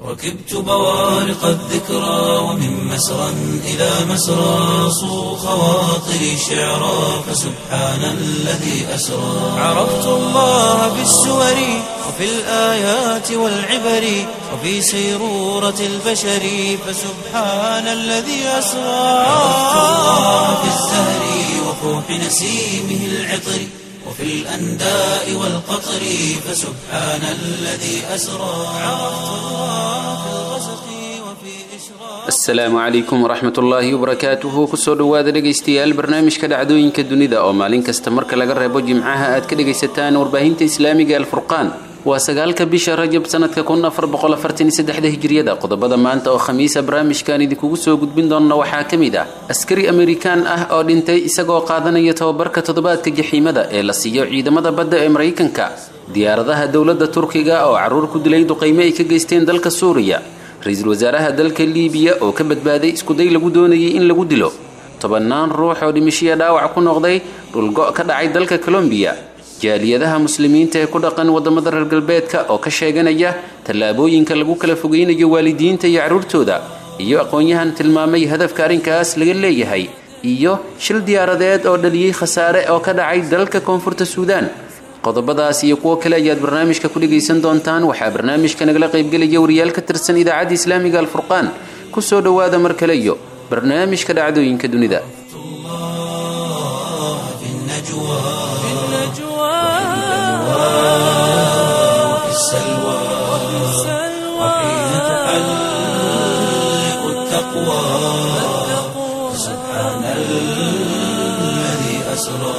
ركبت بوارق الذكرى ومن مسرى إلى مسرى صو خواطري شعرا فسبحان الذي أسرى عرفت الله بالسور وفي الآيات والعبر وفي سيرورة البشر فسبحان الذي أسرى عرفت الله بالزهر وفوح نسيمه العطر وفي الأنداء والقطر فسبحان الذي أسرى عرفت الله في الغسق وفي إشراق asalaamu calaykum waraxmat ullaahi wabarakaatuhu kusoo dhowaada dhegaystayaal barnaamijka dhacdooyinka dunida oo maalin kasta marka laga reebo jimcaha aad ka dhegaysataan warbaahinta islaamiga alfurqaan waa sagaalka bisha rajab sanadka kun afar boqol afartan iyo saddexda hijriyada qodobada maanta oo khamiisa barnaamijkan idinkugu soo gudbin doona waxaa ka mid ah askari amerikaan ah oo dhintay isagoo qaadanaya tababarka toddobaadka jaxiimada ee la siiyo ciidamada badda ee maraykanka diyaaradaha dowladda turkiga oo carruur ku dilay duqaymo ay ka geysteen dalka suuriya ra-iisul wasaaraha dalka liibiya oo ka badbaaday iskuday lagu doonayay in lagu dilo tobannaan ruux oo dhimishiya dhaawac ku noqday dhulgo' ka dhacay dalka colombiya jaaliyadaha muslimiinta ee ku dhaqan waddamada reer galbeedka oo ka sheeganaya tallaabooyinka lagu kala fogeynayo waalidiinta iyo carruurtooda iyo aqoon-yahan tilmaamay hadafka arrinkaas laga leeyahay iyo shil diyaaradeed oo dhaliyey khasaare oo ka dhacay dalka koonfurta suudaan qodobadaas iyo kuwo kale ayaad barnaamijka ku dhegaysan doontaan waxaa barnaamijka nagala qaybgelaya wariyaal ka tirsan idaacadda islaamiga alfurqaan kusoo dhowaada mar kale iyo barnaamijka dhacdooyinka dunida الله في النجوى وفي السلوى وحين تحلق التقوى سبحان الذي أسرى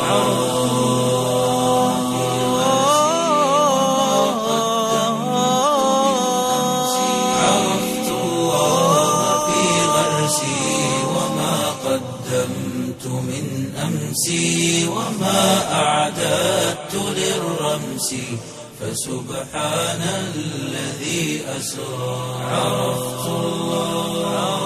عرفت الله في غرسي وما قدمت من أمسي وما أعددت للرمس فسبحان الذي أسرى عرفت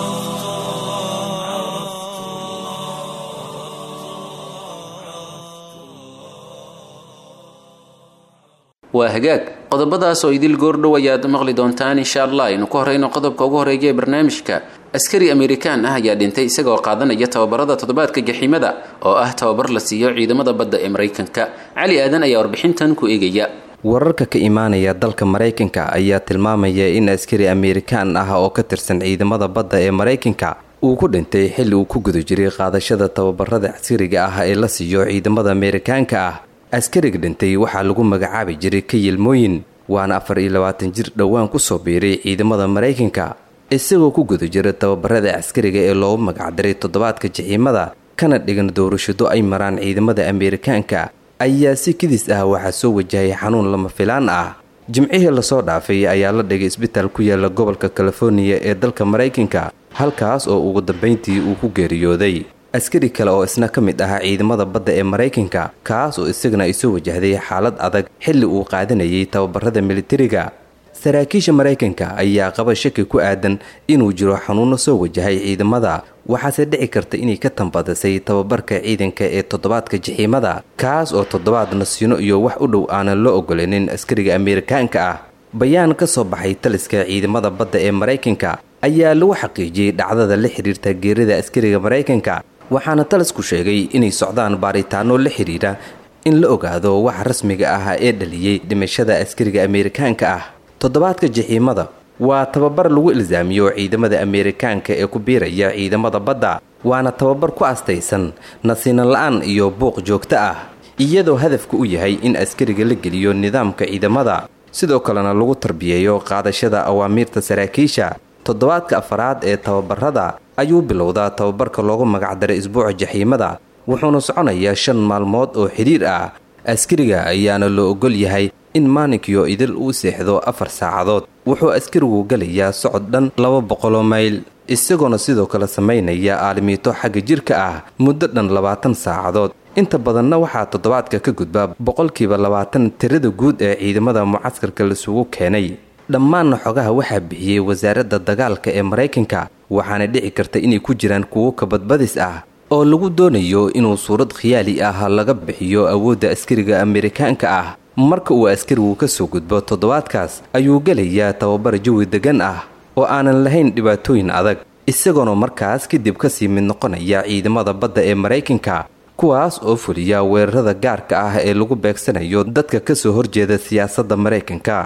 waa hagaag qodobadaas oo idil goordhow ayaad maqli doontaan insha allah aynu ku horeyno qodobka ugu horeeya ee barnaamijka askari amerikaan ah ayaa dhintay isagoo qaadanaya tababarada toddobaadka jaxiimada oo ah tababar la siiyo ciidamada badda ee maraykanka cali aadan ayaa warbixintan ku eegaya wararka ka imaanaya dalka maraykanka ayaa tilmaamaya in askari amerikaan ah oo ka tirsan ciidamada badda ee maraykanka uu ku dhintay xilli uu ku guda jiray qaadashada tababarada askariga ah ee la siiyo ciidamada amerikaanka ah askariga dhintay waxaa lagu magacaabi jiray kayilmooyin waana afar iyo labaatan jir dhowaan kusoo biiray ciidamada maraykanka isagoo ku guda jira tababarada askariga ee loogu magacdaray toddobaadka jaxiimada kana dhigan doorashado ay maraan ciidamada amerikaanka ayaa si kidis ah waxaa soo wajahay xanuun lama filaan ah jimcihii lasoo dhaafay ayaa la dhigay isbitaal ku yaala gobolka californiya ee dalka maraykanka halkaas oo ugu dambayntii uu ku geeriyooday askari kale oo isna ka mid ahaa ciidamada badda ee maraykanka kaas oo isagana ay soo wajahday xaalad adag xilli uu qaadanayay tababarada militariga saraakiisha maraykanka ayaa qaba shaki ku aadan inuu jiro xanuuno soo wajahay ciidamada waxaase dhici karta inay ka tambadisay tababarka ciidanka ee toddobaadka jaxiimada kaas oo toddobaad nasiino iyo wax u dhow aanan loo ogolanin askariga amerikaanka ah bayaan ka soo baxay taliska ciidamada badda ee maraykanka ayaa lagu xaqiijiyey dhacdada la xiriirta geerida askariga maraykanka waxaana talisku sheegay inay socdaan baaritaano la xidhiidha in la ogaado waxa rasmiga ah ee dhaliyey dhimashada askariga amerikaanka ah toddobaadka jaxiimada waa tababar lagu ilsaamiyo ciidamada amerikaanka ee ku biiraya ciidamada badda waana tababar ku astaysan nasiinan la-aan iyo buuq joogto ah iyadoo hadafka u yahay in askariga la geliyo nidaamka ciidamada sidoo kalena lagu tarbiyeeyo qaadashada awaamiirta saraakiisha toddobaadka afaraad ee tababarada ayuu bilowdaa tababarka loogu magacdaray isbuuca jaxiimada wuxuuna soconayaa shan maalmood oo xidhiir ah askariga ayaana loo ogol yahay in maalinkiyo idil uu seexdo afar saacadood wuxuu askarigu gelayaa socod dhan laba boqoloo mayl isagoona sidoo kale samaynaya aalimiito xagga jirka ah muddo dhan labaatan saacadood inta badanna waxaa toddobaadka ka gudbaa boqolkiiba labaatan tirada guud ee ciidamada mucaskarka lasugu keenay dhammaanna xogaha waxaa bixiyey wasaaradda dagaalka ee maraykanka waxaana dhici karta inay ku jiraan kuwo kabadbadis ah oo lagu doonayo inuu suurad khiyaali ah laga bixiyo awoodda askariga amerikaanka ah marka uu askarigu ka soo gudbo toddobaadkaas ayuu gelayaa tababar jawi degan ah oo aanan lahayn dhibaatooyin adag isagoona markaas kadib kasii mid noqonaya ciidamada badda ee maraykanka kuwaas oo fuliya weerarada gaarka ah ee lagu beegsanayo dadka kasoo horjeeda siyaasadda maraykanka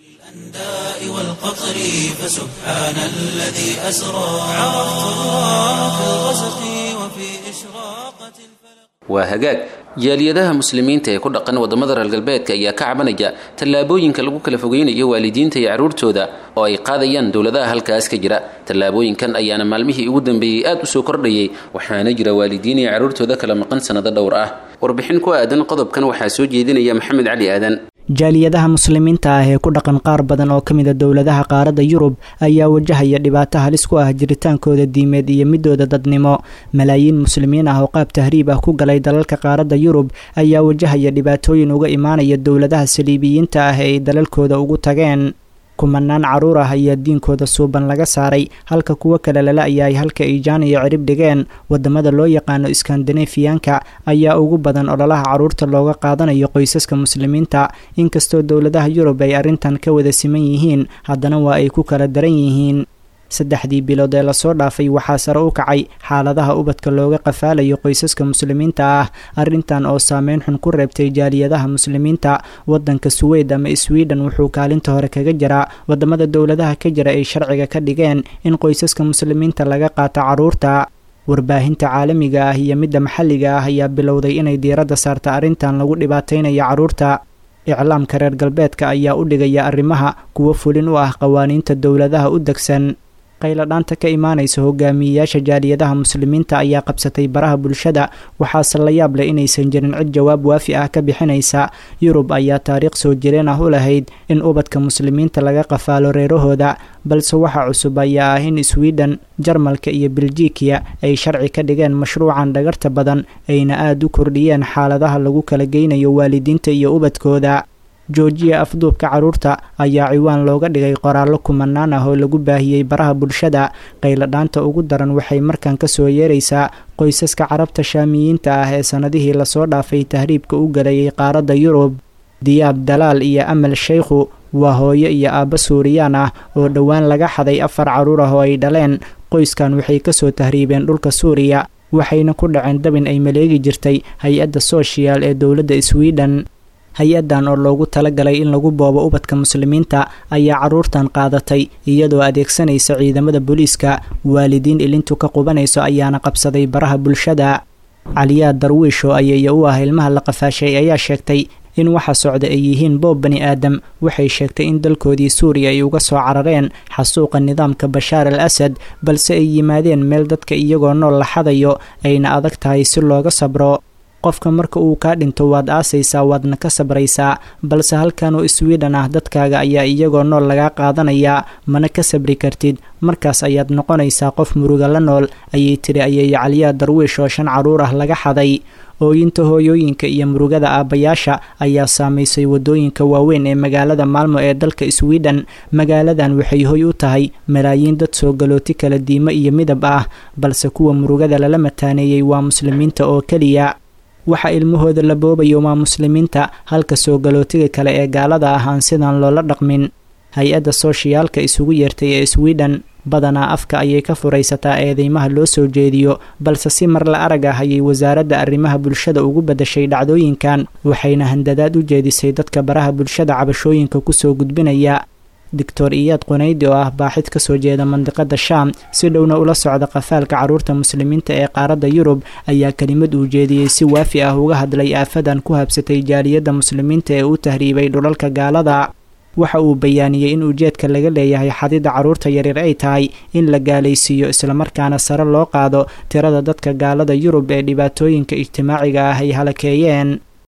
الأنداء والقطر فسبحان الذي أسرى عرفت الله في الغسق وفي إشراقة الفلق waa hagaag jaaliyadaha muslimiinta ee ku dhaqan wadamada reer galbeedka ayaa ka cabanaya tallaabooyinka lagu kala fogeynayo waalidiinta iyo carruurtooda oo ay qaadayaan dowladaha halkaas ka jira tallaabooyinkan ayaana maalmihii ugu dambeeyey aad u soo kordhayay waxaana jira waalidiin iyo carruurtooda kala maqan sannado dhowr ah warbixin ku aadan qodobkan waxaa soo jeedinaya maxamed cali aadan jaaliyadaha muslimiinta ah ee ku dhaqan qaar badan oo ka mid a dowladaha qaaradda yurub ayaa wajahaya dhibaato halis ku ah jiritaankooda diimeed iyo midooda dadnimo malaayiin muslimiin ah oo qaab tahriib ah ku galay dalalka qaaradda yurub ayaa wajahaya dhibaatooyin uga imaanaya dowladaha saliibiyiinta ah ee ay dalalkooda ugu tageen kumanaan caruur ah ayaa diinkooda suuban laga saaray halka kuwo kale lala ayaay halka ay jaan iyo cirib dhigeen wadamada loo yaqaano iskandinafiyanka ayaa ugu badan ololaha caruurta looga qaadanayo qoysaska muslimiinta inkastoo dowladaha yurub ay arrintan ka wada siman yihiin haddana waa ay ku kala daran yihiin saddexdii bilood ee lasoo dhaafay waxaa sare u kacay xaaladaha ubadka looga qafaalayo qoysaska muslimiinta ah arrintan oo saameyn xun ku reebtay jaaliyadaha muslimiinta wadanka suweyd ama sweden wuxuu kaalinta hore kaga jiraa wadamada dowladaha ka jira ay sharciga ka dhigeen in qoysaska muslimiinta laga qaato caruurta warbaahinta caalamiga ah iyo midda maxalliga ah ayaa bilowday inay diiradda saarta arrintan lagu dhibaateynayo caruurta iclaamka reer galbeedka ayaa u dhigaya arrimaha kuwo fulin u ah qawaaniinta dowladaha u degsan qayladhaanta ka imaanaysa hogaamiyeyaasha jaaliyadaha muslimiinta ayaa qabsatay baraha bulshada waxaase la yaab leh inaysan jirin cid jawaab waafi ah ka bixinaysa yurub ayaa taariikh soo jireen ah u lahayd in ubadka muslimiinta laga qafaalo reerahooda balse waxa cusub ayaa ah in sweden jarmalka iyo beljikiya ay sharci ka dhigeen mashruucan dhagarta badan ayna aada u kordhiyeen xaaladaha lagu kala geynayo waalidiinta iyo ubadkooda joojiya afduubka caruurta ayaa ciwaan looga dhigay qoraallo kumanaan ah oo lagu baahiyey baraha bulshada qayladhaanta ugu daran waxay markan kasoo yeeraysaa qoysaska carabta shaamiyiinta ah ee sannadihii lasoo dhaafay tahriibka u galayay qaaradda yurub diyaab dalaal iyo amal sheykhu waa hooyo iyo aabba suuriyaan ah oo dhowaan laga xaday afar caruur ah oo ay dhaleen qoyskan waxay kasoo tahriibeen dhulka suuriya waxayna ku dhaceen dabin ay maleegi jirtay hay-adda sooshiyaal ee dowladda sweden hay-addan oo loogu talagalay in lagu boobo ubadka muslimiinta ayaa caruurtan qaadatay iyadoo adeegsanaysa ciidamada booliiska waalidiin ilintu ka qubanayso ayaana qabsaday baraha bulshada caliyaa darwiish oo ayaya u ah ilmaha la qafaashay ayaa sheegtay in waxa socda ay yihiin boob bani aadam waxay sheegtay in dalkoodii suuriya ay uga soo carareen xasuuqa nidaamka bashaar al asad balse ay yimaadeen meel dadka iyagoo nool la xadayo ayna adag tahay si looga sabro qofka marka uu kaa dhinto waad aasaysaa waadna ka sabraysaa balse halkan oo sweden ah dadkaaga ayaa iyagoo nool lagaa qaadanayaa mana ka sabri kartid markaas ayaad noqonaysaa qof muruga la nool ayay tiri ayeeyo caliyaa darwiish oo shan caruur ah laga xaday ooyinta hooyooyinka iyo murugada aabbayaasha ayaa saamaysay waddooyinka waaweyn ee magaalada maalmo ee dalka sweden magaaladan waxay hoy u tahay malaayiin dad soo galooti kala diimo iyo midab ah balse kuwa murugada lala mataaneeyey waa muslimiinta oo keliya waxa ilmahooda la boobayo waa muslimiinta halka soo galootiga kale ee gaalada ah aan sidan loola dhaqmin hay-adda sooshiyaalka isugu yeertay ee sweden badanaa afka ayay ka furaysataa eedeymaha loo soo jeediyo balse si mar la arag ah ayay wasaaradda arrimaha bulshada ugu badashay dhacdooyinkan waxayna handadaad u jeedisay dadka baraha bulshada cabashooyinka kusoo gudbinaya doctor iyaad qunaydi oo ah baaxid kasoo jeeda mandiqada shaam si dhowna ula socda qafaalka caruurta muslimiinta ee qaaradda yurub ayaa kelimad uu jeediyey si waafi ah uga hadlay aafadan ku habsatay jaaliyadda muslimiinta ee u tahriibay dhulalka gaalada waxa uu bayaaniyey in ujeedka laga leeyahay xadida caruurta yaryar ay tahay in la gaalaysiiyo islamarkaana sare loo qaado tirada dadka gaalada yurub ee dhibaatooyinka ijtimaaciga ah ay halakeeyeen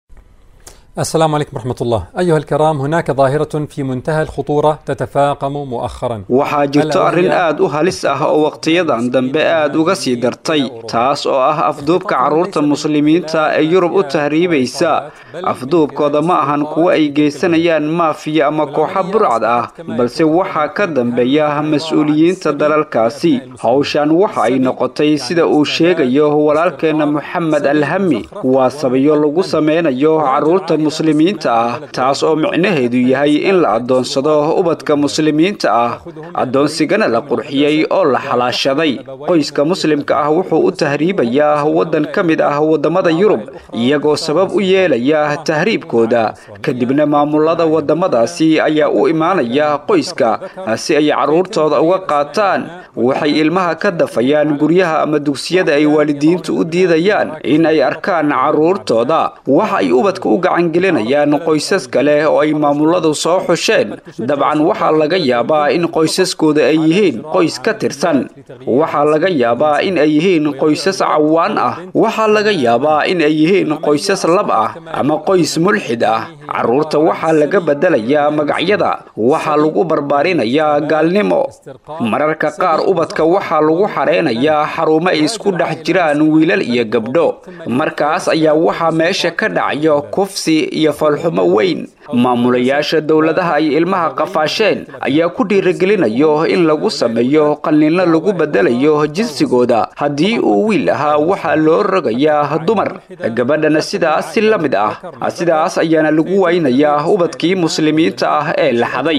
السلام عليكم ورحمة الله أيها الكرام هناك ظاهرة في منتهى الخطورة تتفاقم مؤخرا waxaa jirto arrin aad u halis ah oo wakhtiyadan dambe aad uga sii dartay taas oo ah afduubka carruurta muslimiinta ee yurub u tahriibaysa afduubkooda ma ahan kuwo ay geysanayaan maafiya ama kooxa burcad ah balse waxaa ka dambeeya mas-uuliyiinta dalalkaasi hawshan waxa ay noqotay sida uu sheegayo walaalkeenna moxamed alhami waa sabayo lagu sameynayo carruurta muslimiinta ah taas oo micnaheedu yahay in la addoonsado ubadka muslimiinta ah addoonsigana la qurxiyey oo la xalaashaday qoyska muslimka ah wuxuu u tahriibayaa waddan ka mid ah waddamada yurub iyagoo sabab u yeelaya tahriibkooda kadibna maamulada waddamadaasi ayaa u imaanaya qoyska si ay carruurtooda uga qaataan waxay ilmaha ka dafayaan guryaha ama dugsiyada ay waalidiintu u diidayaan in ay arkaan carruurtooda waxa ay ubadka u gacangelinayaan qoysas kale oo ay maamuladu soo xusheen dabcan waxaa laga yaabaa in qoysaskooda ay yihiin qoys ka tirsan waxaa laga yaabaa in ay yihiin qoysas cawaan ah waxaa laga yaabaa in ay yihiin qoysas lab ah ama qoys mulxid ah carruurta waxaa laga bedelayaa magacyada waxaa lagu barbaarinayaa gaalnimo mararka qaar ubadka waxaa lagu xareynayaa xarumo ay isku dhex jiraan wiilal iyo gabdho markaas ayaa waxaa meesha ka dhacayo kufsi iyo falxumo weyn maamulayaasha dowladaha ay ilmaha qafaasheen ayaa ku dhiirigelinayo in lagu sameeyo qallinno lagu bedelayo jinsigooda haddii uu wiil ahaa waxaa loo rogayaa dumar gabadhana sidaas si la mid ah sidaas ayaana lagu waynayaa ubadkii muslimiinta ah ee la xaday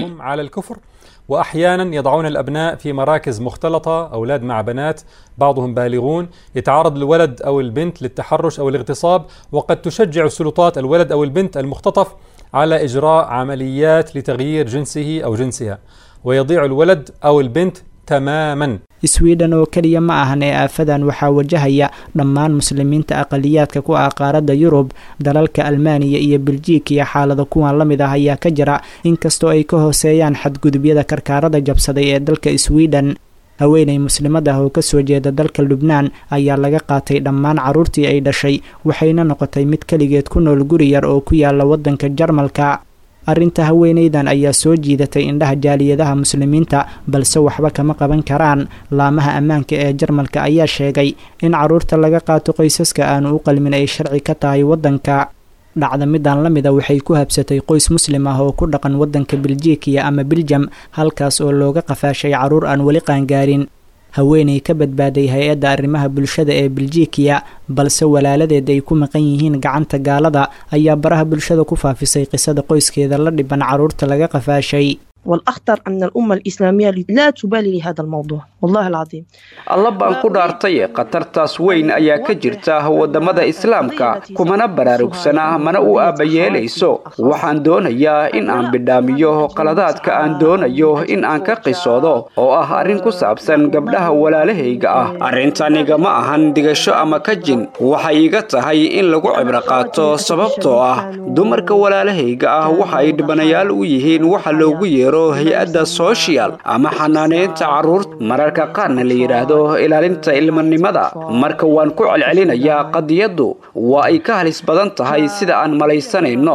واحيانا يضعون الابناء في مراكز مختلطه اولاد مع بنات بعضهم بالغون يتعرض الولد او البنت للتحرش او الاغتصاب وقد تشجع السلطات الولد او البنت المختطف على اجراء عمليات لتغيير جنسه او جنسها ويضيع الولد او البنت تماما sweden oo keliya ma ahan ee aafadan waxaa wajahaya dhammaan muslimiinta aqaliyaadka ku ah qaaradda yurub dalalka almaaniya iyo beljiik iyo xaalada kuwan la mid ah ayaa ka jira inkastoo ay ka hooseeyaan xadgudubyada karkaarada jabsaday ee dalka sweden haweenay muslimad ah oo kasoo jeeda dalka lubnaan ayaa laga qaatay dhammaan carruurtii ay dhashay waxayna noqotay mid keligeed ku nool guri yar oo ku yaala waddanka jarmalka arrinta haweenaydan ayaa soo jiidatay indhaha jaaliyadaha muslimiinta balse waxba kama qaban karaan laamaha ammaanka ee jarmalka ayaa sheegay in carruurta laga qaato qoysaska aanu u qalmin ay sharci ka tahay waddanka dhacda midan la mida waxay ku habsatay qoys muslim ah oo ku dhaqan waddanka beljikiya ama biljam halkaas oo looga qafaashay carruur aan weli qaangaarin haweenay ka badbaaday hay-adda arrimaha bulshada ee beljikiya balse walaaladeed ay ku maqan yihiin gacanta gaalada ayaa baraha bulshada ku faafisay qisada qoyskeeda la dhiban carruurta laga qafaashay والأخطر أن الأمة الإسلامية لا تبالي لهذا الموضوع والله العظيم alla baan ku dhaartay khatartaas weyn ayaa ka jirta waddamada islaamka kumana baraarugsana mana u aabbayeelayso waxaan doonayaa in aan bidhaamiyo qaladaadka aan doonayo in aan ka qisoodo oo ah arrin ku saabsan gabdhaha walaalahayga ah arrintaniga ma ahan digasho ama ka jin waxay iga tahay in lagu cibro qaato sababtoo ah dumarka walaalahayga ah waxa ay dhibanayaal u yihiin waxa loogu yeero hay-adda social ama xanaaneynta carruurta mararka qaarna la yidhaahdo ilaalinta ilmanimada marka waan ku celcelinayaa qadiyaddu waa ay ka halis badan tahay sida aan malaysanayno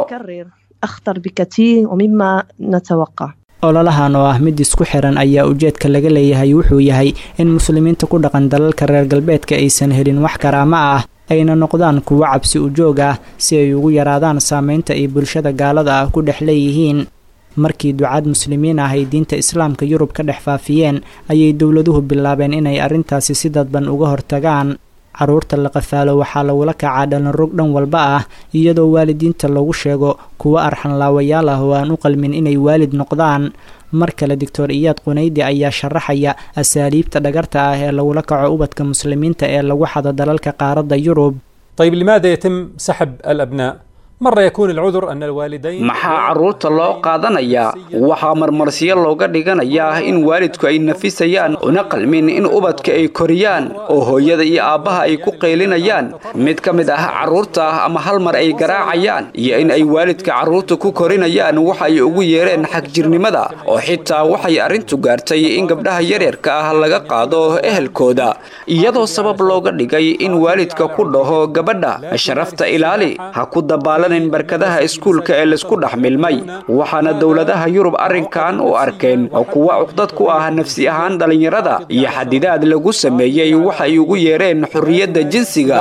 أخطر بكثير ومما نتوقع ololahan oo ah mid isku xiran ayaa ujeedka laga leeyahay wuxuu yahay in muslimiinta ku dhaqan dalalka reer galbeedka aysan helin wax karaamo ah ayna noqdaan kuwo cabsi ujoog ah si ay ugu yaraadaan saameynta ay bulshada gaalada ah ku dhex leeyihiin markii ducaad muslimiin ah ay diinta islaamka yurub ka dhex faafiyeen ayay dowladuhu bilaabeen inay arrintaasi si dadban uga hortagaan carruurta la qafaalo waxaa lagula kacaa dhalinrog dhan walba ah iyadoo waalidiinta lagu sheego kuwo arxanlaawayaal ah oo aan u qalmin inay waalid noqdaan mar kale doctor iyaad qunaydi ayaa sharaxaya asaaliibta dhagarta ah ee lagula kaco ubadka muslimiinta ee lagu xado dalalka qaaradda yurub طيب لماذا يتم سحب الأبناء؟ مرة يكون العذر أن الوالدين maxaa carruurta loo qaadanayaa waxaa marmarsiyo looga dhiganayaa in waalidku ay nafisayaan una qalmin in ubadka ay koriyaan oo hooyada iyo aabbaha ay ku qaylinayaan mid ka mid ah carruurta ama hal mar ay garaacayaan iyo in ay waalidka carruurta ku korinayaan waxa ay ugu yeereen xagjirnimada oo xitaa waxay arrintu gaartay in gabdhaha yaryarka ah laga qaado ehelkooda iyadoo sabab looga dhigay in waalidka ku dhaho gabadha sharafta ilaali ha ku dabaalan barkadaha iskuulka ee laisku dhex milmay waxaana dowladaha yurub arrinkan u arkeen kuwa cuqdad ku ah nafsi ahaan dhallinyarada iyo xadidaad lagu sameeyey waxay ugu yeereen xorriyadda jinsiga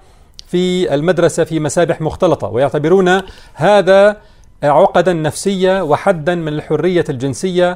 في المدرسة في مسابح مختلطة ويعتبرون هذا عقدا نفسية وحدا من الحرية الجنسية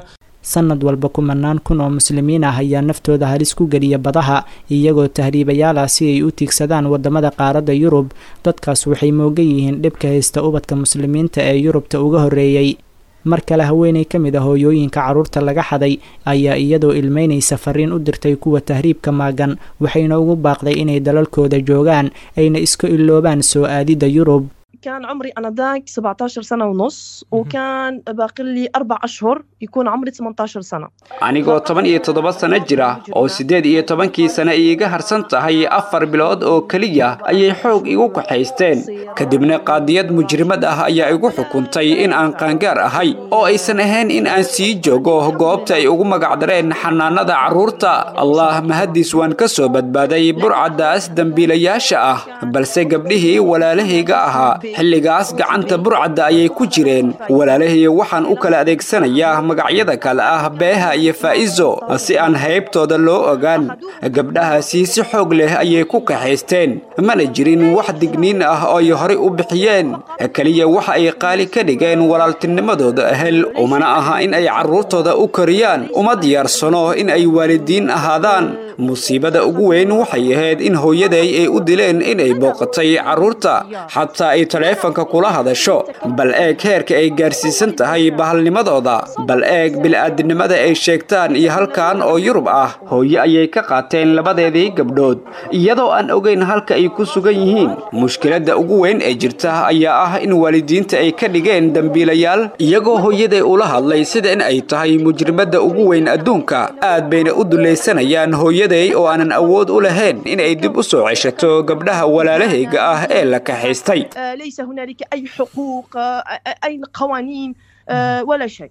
sanad walba kumanaan kun oo muslimiin ah ayaa naftooda halis ku geliya badaha iyagoo tahriibayaal ah si ay u tiigsadaan wadamada qaaradda yurub dadkaas waxay moogan yihiin dhibka haysta ubadka muslimiinta ee yurubta uga horreeyey mar kale haweeney ka mid a hooyooyinka carruurta laga xaday ayaa iyadoo ilmeynaysa fariin u dirtay kuwa tahriibka maagan waxayna ugu baaqday inay dalalkooda joogaan ayna iska iloobaan soo aadidda yurub كان عمري أنا ذاك 17 سنة ونص وكان باقي لي أربع أشهر يكون عمري 18 سنة anigoo toban iyo toddoba sano jira oo siddeed iyo tobankii sano iiga harsan tahay afar bilood oo keliya ayay xoog igu kaxaysteen kadibna qaadiyad mujrimad ah ayaa igu xukuntay in aan qaangaar ahay oo aysan ahayn in aan sii joogo goobta ay ugu magacdareen xanaanada carruurta allah mahaddiis waan ka soo badbaaday burcaddaas dembiilayaasha ah balse gabdhihii walaalahayga ahaa xilligaas gacanta burcadda ayay ku jireen walaalahii waxaan u kala adeegsanayaa magacyada kale ah beeha iyo faa'izo si aan haybtooda loo ogaan gabdhahaasi si xoog leh ayay ku kaxaysteen mana jirin wax digniin ah oo ay horay u bixiyeen keliya waxa ay qaali ka dhigeen walaaltinimadooda ahel umana aha in ay carruurtooda u koriyaan uma diyaarsano in ay waalidiin ahaadaan musiibada ugu weyn waxay ahayd in hooyaday ay u dileen inay booqatay carruurta xataa ay taleefanka kula hadasho bal eeg heerka ay gaarsiisan tahay bahalnimadooda bal eeg bil'aadinimada ay sheegtaan iyo halkan oo yurub ah hooye ayay ka qaateen labadeedii gabdhood iyadoo aan ogayn halka ay ku sugan yihiin mushkiladda ugu weyn ee jirta ayaa ah in waalidiinta ay ka dhigeen dembiilayaal iyagoo hooyaday ula hadlay sida in ay tahay mujrimadda ugu weyn adduunka aad bayna u dulaysanayaan hooyaday oo aanan awood u lahayn inay dib u soo ceshato gabdhaha walaalahayga ah ee la kaxaystay ليس هنالك أي حقوق أي قوانين ولا شيء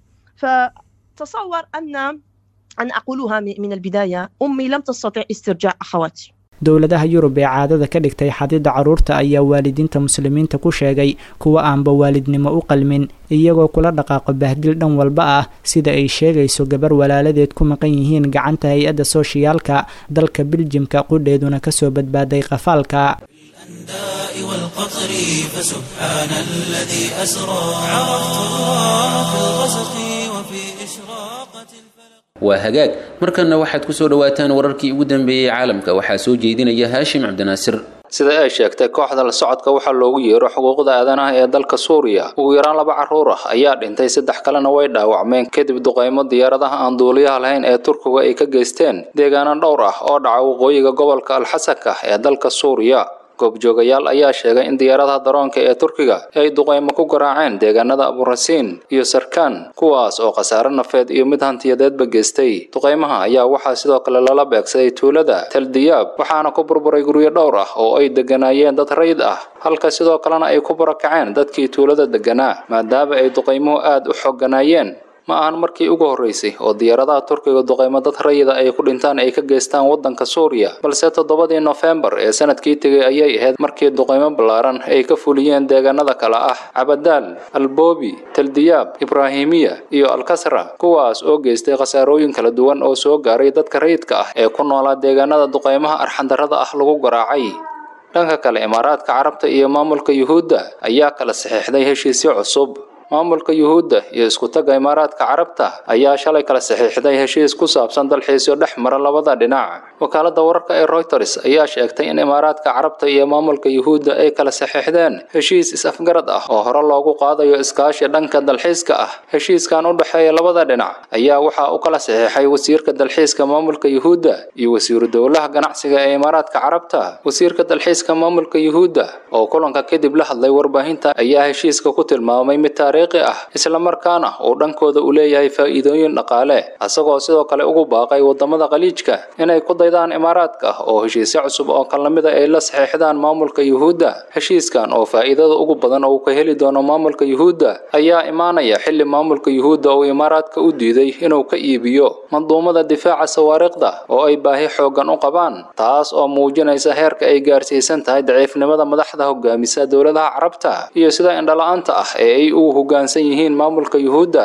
فتصور أن أن أقولها من البداية أمي لم تستطع استرجاع أخواتي dowladaha yurub ee caadada ka dhigtay xadidda carruurta ayaa waalidiinta muslimiinta ku sheegay kuwa aanba waalidnimo u qalmin iyagoo kula dhaqaaqo bahdil dhan walba ah sida ay sheegayso gabar walaaladeed ku maqan yihiin gacanta hay-adda sooshiyaalka dalka biljimka qudheeduna kasoo badbaaday qafaalka الأنداء والقطر فسبحان الذي أسرى عرفت الله في الغسق وفي إشراقة الفلق waa hagaag markanna waxaad ku soo dhowaataan wararkii ugu dambeeyey caalamka waxaa soo jeedinaya haashim cabdinaasir sida ay sheegtay kooxda la socodka waxaa loogu yeero xuquuqda aadanaha ee dalka suuriya ugu yaraan laba carruur ah ayaa dhintay saddex kalena way dhaawacmeen kadib duqaymo diyaaradaha aan duuliyaha lahayn ee turkiga ay ka geysteen deegaano dhowr ah oo dhaca waqooyiga gobolka alxasanka ee dalka suuriya goobjoogayaal ayaa sheegay in diyaaradaha daroonka ee turkiga ay duqaymo ku garaaceen deegaanada aburasiin iyo sarkaan kuwaas oo khasaare nafeed iyo mid hantiyadeedba geystay duqaymaha ayaa waxaa sidoo kale lala beegsaday tuulada taldiyaab waxaana ku burburay guryo dhowr ah oo ay degganaayeen dad rayid ah halka sidoo kalena ay ku barakaceen dadkii tuulada degganaa maadaama ay duqaymuhu aad u xooganaayeen ma ahan markii ugu horreysay oo diyaaradaha turkiga duqaymo dad rayida ay ku dhintaan ay ka geystaan waddanka suuriya balse toddobadii nofembar ee sanadkii tegay ayay ahayd markii duqaymo ballaaran ay ka fuliyeen deegaanada kale ah cabadaal alboobi taldiyaab ibraahimiya iyo alkasra kuwaas oo geystay khasaarooyin kala duwan oo soo gaaray dadka rayidka ah ee ku noolaa deegaanada duqaymaha arxandarrada ah lagu garaacay dhanka kale imaaraadka carabta iyo maamulka yuhuudda ayaa kala saxiixday heshiisyo cusub maamulka yuhuudda iyo iskutaga imaaraadka carabta ayaa shalay kala saxiixday heshiis ku saabsan dalxiisyo dhex mara labada dhinac wakaalada wararka ee reuters ayaa sheegtay in imaaraadka carabta iyo maamulka yuhuudda ay kala saxiixdeen heshiis is-afgarad ah oo hore loogu qaadayo iskaashi dhanka dalxiiska ah heshiiskan u dhexeeya labada dhinac ayaa waxaa u kala saxiixay wasiirka dalxiiska maamulka yuhuudda iyo wasiiru dowlaha ganacsiga ee imaaraadka carabta wasiirka dalxiiska maamulka yuhuudda oo kulanka kadib la hadlay warbaahinta ayaa heshiiska ku tilmaamay mid taariikhi ah islamarkaana uu dhankooda u leeyahay faa'iidooyin dhaqaale asagoo sidoo kale ugu baaqay wadamada khaliijka inay ku daydaan imaaraadka oo heshiisyo cusub oo kan lamida ay la saxiixdaan maamulka yuhuudda heshiiskan oo faa'iidada ugu badan uu ka heli doono maamulka yuhuudda ayaa imaanaya xilli maamulka yuhuudda uu imaaraadka u diiday inuu ka iibiyo manduumada difaaca sawaariikhda oo ay baahi xooggan u qabaan taas oo muujinaysa heerka ay gaarsiisan tahay daciifnimada madaxda hogaamisa dowladaha carabta iyo sida indhala-aanta ah ee ay u hoggaansan yihiin maamulka yuhuudda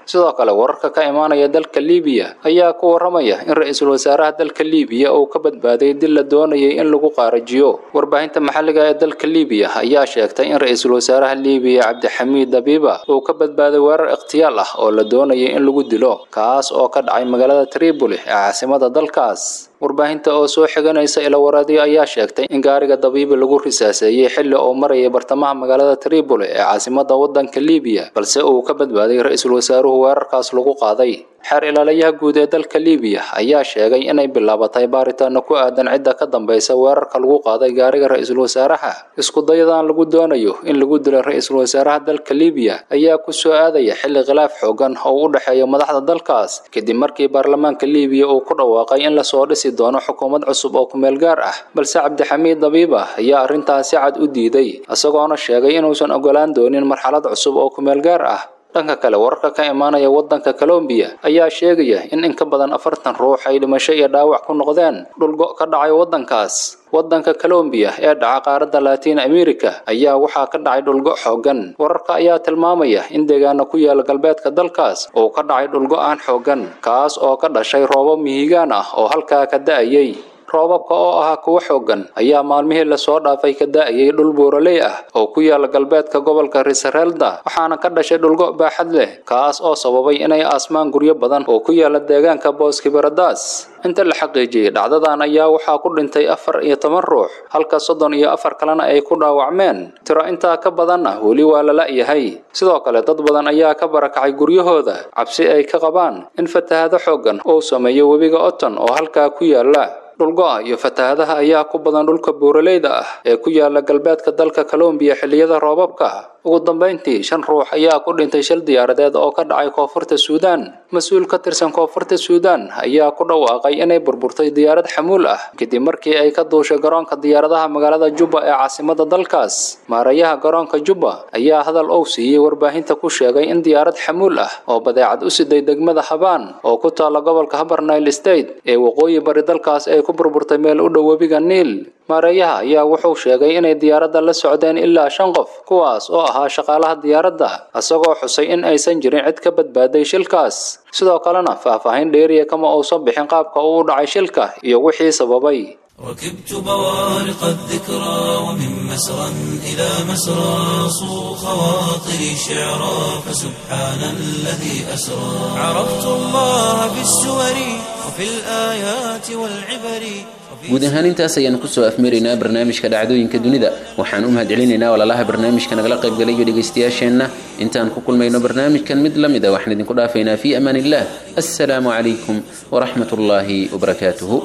sidoo kale wararka ka imaanaya dalka liibiya ayaa ku waramaya in ra-iisul wasaaraha dalka liibiya uu ka badbaaday dil la doonayay in lagu qaarajiyo warbaahinta maxalliga ee dalka liibiya ayaa sheegtay in ra-iisul wasaaraha liibiya cabdixamiid dabiiba uu ka badbaaday weerar ikhtiyaal ah oo la doonayay in lagu dilo kaas oo ka dhacay magaalada tripoli ee caasimada dalkaas warbaahinta oo soo xiganaysa ilawaradyo ayaa sheegtay in gaariga dabiibi lagu risaaseeyey xilli uu marayay bartamaha magaalada tripoli ee caasimada wadanka liibiya balse uu ka badbaaday ra-iisul wasaaruhu weerarkaas lagu qaaday xeer ilaalayaha guud ee dalka liibiya ayaa sheegay inay bilaabatay baaritaano ku aadan cidda ka dambaysa weerarka lagu qaaday gaariga ra-iisul wasaaraha iskudayadan lagu doonayo in lagu dilo ra-iisul wasaaraha dalka liibiya ayaa ku soo aadaya xilli khilaaf xoogan oo u dhexeeya madaxda dalkaas kadib markii baarlamaanka liibiya uu ku dhawaaqay in lasoo dhisi doono xukuumad cusub oo kumeel gaar ah balse cabdixamiid dabiiba ayaa arrintaasi cad u diiday isagoona sheegay inuusan ogolaan doonin marxalad cusub oo kumeel gaar ah dhanka kale wararka ka imaanaya wadanka colombiya ayaa sheegaya in in ka badan afartan ruux ay dhimasho iyo dhaawac ku noqdeen dhulgo ka dhacay wadankaas wadanka colombiya ee dhaca qaaradda latiin america ayaa waxaa ka dhacay dhulgo xoogan wararka ayaa tilmaamaya in deegaana ku yaala galbeedka dalkaas uu ka dhacay dhulgo aan xoogan kaas oo ka dhashay roobo mihigaan ah oo halkaa ka da-ayay roobabka oo ahaa kuwa xoogan ayaa maalmihii lasoo dhaafay ka da-ayay dhul buuraley ah oo ku yaala galbeedka gobolka risarelda waxaana ka dhashay dhulgo baaxad leh kaas oo sababay inay aasmaan guryo badan oo ku yaala deegaanka booskibaradas inta la xaqiijiyey dhacdadan ayaa waxaa ku dhintay afar iyo toban ruux halka soddon iyo afar kalena ay ku dhaawacmeen tiro intaa ka badanna weli waa la la-yahay sidoo kale dad badan ayaa ka barakacay guryahooda cabsi ay ka qabaan in fatahado xoogan uu sameeyo webiga oton oo halkaa ku yaala dhulgo-a iyo fatahadaha ayaa ku badan dhulka buuraleyda ah ee ku yaala galbeedka dalka colombiya xilliyada roobabka ugu dambeyntii shan ruux ayaa ku dhintay shil diyaaradeed oo ka dhacay koonfurta suudaan mas-uul ka tirsan koonfurta suudaan ayaa ku dhawaaqay inay burburtay diyaarad xamuul ah kadib markii ay ka duushay garoonka diyaaradaha magaalada jubba ee caasimada dalkaas maarayaha garoonka jubba ayaa hadal ou siiyey warbaahinta ku sheegay in diyaarad xamuul ah oo badeecad u siday degmada habaan oo ku taala gobolka habarnile state ee waqooyi bari dalkaas ay ku burburtay meel u dhow webiga niil maareeyaha ayaa wuxuu sheegay inay diyaaradda la socdeen ilaa shan qof kuwaas oo ahaa shaqaalaha diyaaradda isagoo xusay in aysan jirin cid ka badbaaday shilkaas sidoo kalena faahfaahin dheeriya kama uusan bixin qaabka uu u dhacay shilka iyo wixii sababay ركبت بوارق الذكرى ومن مسرى إلى مسرى صو خواطري شعرا فسبحان الذي أسرى عرفت الله في السور وفي الآيات والعبر guud ahaan intaas ayaan kusoo afmaraynaa barnaamijka dhacdooyinka dunida waxaan u mahadcelinaynaa walaalaha barnaamijka nagala qaybgalay iyo dhegaystayaasheenna intaan ku kulmayno barnaamijkan mid la mid a waxaan idinku dhaafaynaa fii amaan illah assalaamu calaykum waraxmat ullaahi wabarakaatuhu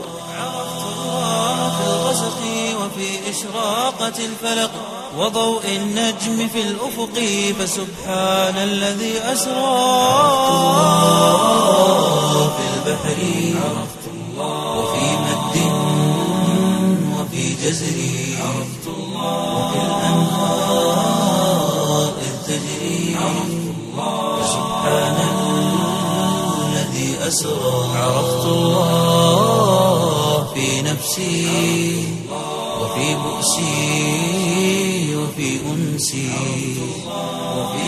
في الغسق وفي إشراقة الفلق وضوء النجم في الأفق فسبحان الذي أسرى في البحر عرفت الله وفي مد وفي جزر عرفت الله وفي الأنهار إذ تجري عرفت الله فسبحان الذي أسرى عرفت الله في نفسي وفي بؤسي وفي أنسي وفي